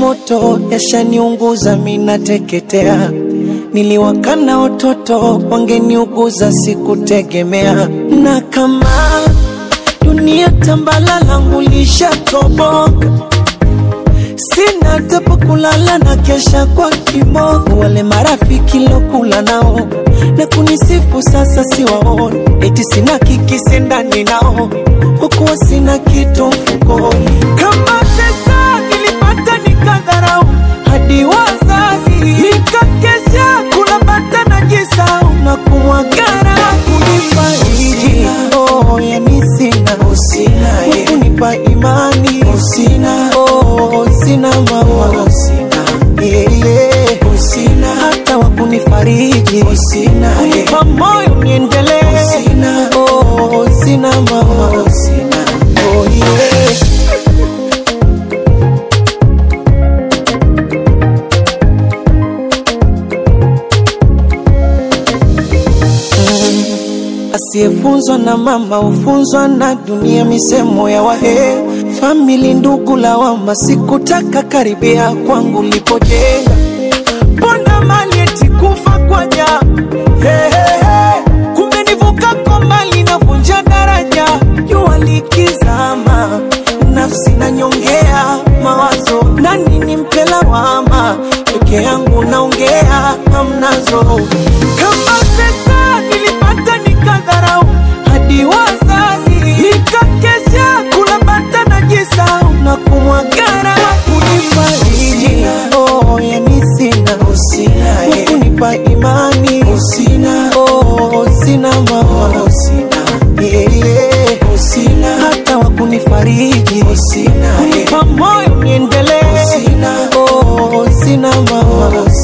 moto yashaniunguza, minateketea. Niliwakana watoto wangeniuguza, sikutegemea. Na kama dunia tambala langu lishatoboka, sina tepo kulala na kesha kwa kiboko. Wale marafiki lokula nao na kunisifu sasa siwaoni, eti sina kikisi ndani nao, kwa kuwa sina kitu mfukoni. Kama pesa nilipata nikadharau, hadi wazazi nikakesha kula bata na jisau na kumwagara kunifariji. Oh, yani sina kunipa imani sina, oh, sina mama sina, yeah, yeah. hata wakunifariji sina, kunipa moyo niendelee sina, oh, sina mama sina, oh, yeah. Asiyefunzwa na mama hufunzwa na dunia, misemo ya wahe famili, ndugu, lawama. Sikutaka karibia kwangu lipojenga, mbona mali eti kufa kwa ja hey, hey, hey. Kumbe nivuka kwa mali navunja daraja, jua likizama, nafsi nanyongea mawazo, nani nimpe lawama? Peke yangu naongea, hamnazo kama pesa nilipata nikadharau, hadi wazazi nikakesha kula bata na jisau na kumwagara kunifariji. Oh, yani sina kunipa imani sina, oh, sina mama sina, yeah, yeah. hata wakunifariji sina, kunipa moyo niendelee sina, oh, sina mama